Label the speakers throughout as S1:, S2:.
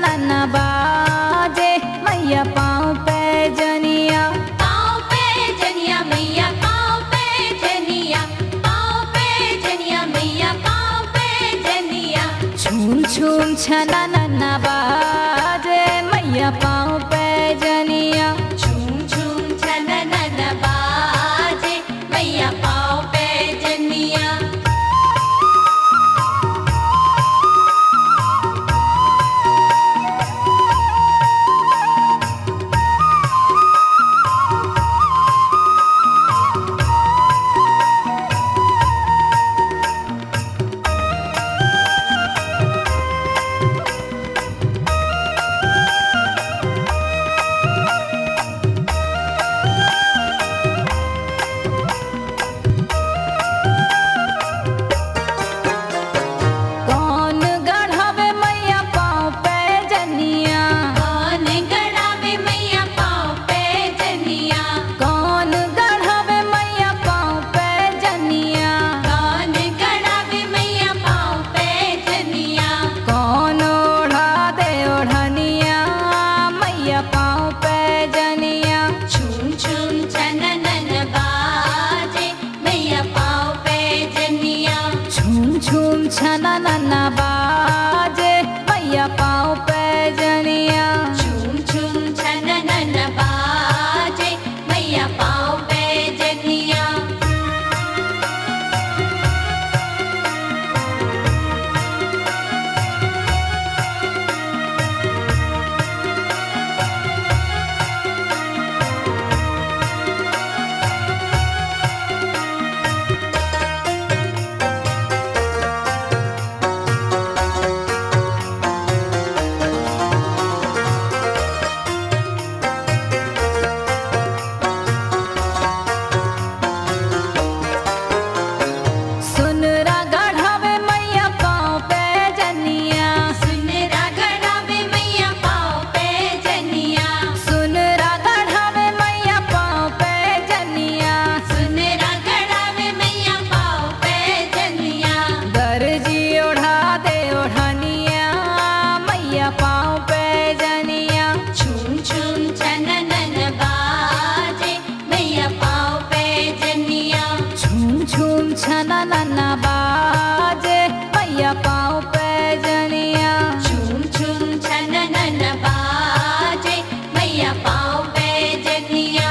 S1: छनन बाजे मैया पाँव पे जनिया
S2: पाँव पे जनिया मैया पाँव पे जनिया पाँव पे जनिया मैया पाँव पे जनिया
S1: छूम छूम छनन बाजे मैया पाँव पे जनिया
S2: झूम झूम छननन बाजे मैया पाँव पे जनिया
S1: कौन गढ़ावे मैया पाँव पे जनिया
S2: कौन गड़ावे मैया पाँव पे जनिया
S1: कौन गढ़ावे मैया पाँव पे जनिया
S2: कौन गड़ावे मैया पाँव पे जनिया
S1: कौन ओढ़ा दे ओढ़निया मैया पाँव पे जनिया
S2: झूम झूम छननन बाजे मैया पाँव पे जनिया
S1: झूम झूम छनन बाजे मैया पाँव पे जनिया
S2: झूम झूम छननन बाजे मैया पाँव पे जनिया
S1: सुनरा गढ़ावे मैया पाँव पे जनिया
S2: सुनरा गड़ावे मैया पाँव पे जनिया
S1: सुनरा गढ़ावे मैया पाँव पे जनिया
S2: सुनरा गड़ावे मैया पाँव पे जनिया
S1: दर्जी ओढ़ा दे ओढ़निया मैया पाँव पे जनिया
S2: झूम झूम छननन बाजे मैया पाँव पे जनिया
S1: झूम झूम छनन बाजे मैया पाँव पे जनिया
S2: झूम झूम छननन बाजे मैया पाँव पे जनिया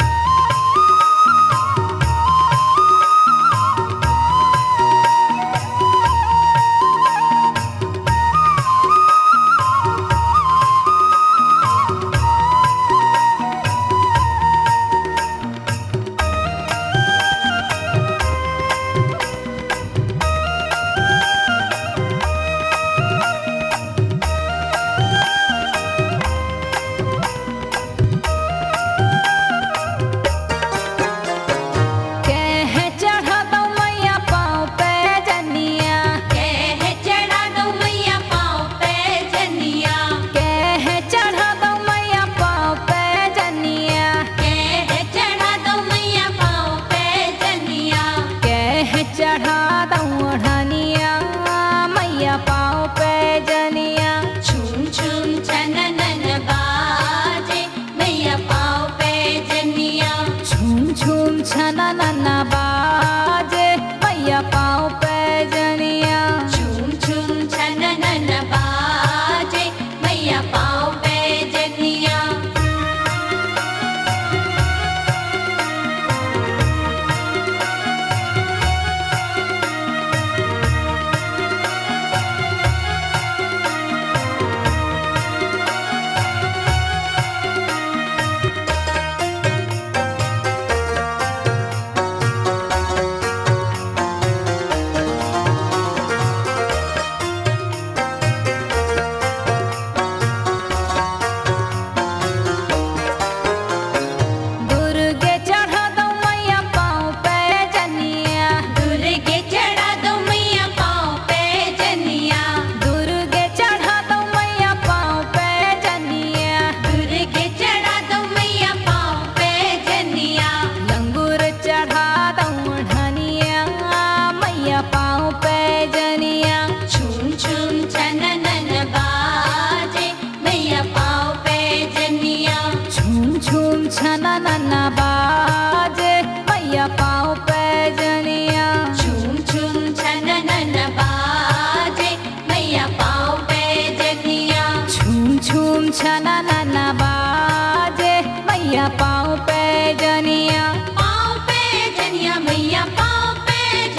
S1: कह चढ़ा दो मैया पाँव पे जनिया
S2: कह चढ़ा दो मैया पाँव पे जनिया
S1: कह चढ़ा दो मैया पाँव पे जनिया
S2: कह चढ़ा दो मैया पाँव पे जनिया
S1: कह चढ़ा दो ओढ़निया मैया पाँव पे जनिया
S2: झूम झूम छननन बाजे मैया पाँव पे जनिया
S1: झूम झूम छनन बाजे मैया पाँव पे जनिया
S2: झूम झूम छननन बाजे मैया पाँव पे जनिया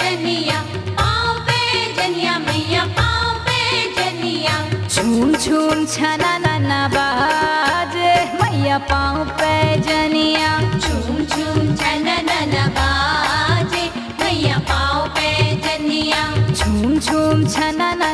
S2: जनिया पाँव पे जनिया मैया पाँव पे जनिया
S1: झूम झूम छना ना बाजे मैया पाँव पे जनिया
S2: झूम झूम छनन बाजे मैया पाँव पे जनिया
S1: झूम झूम छना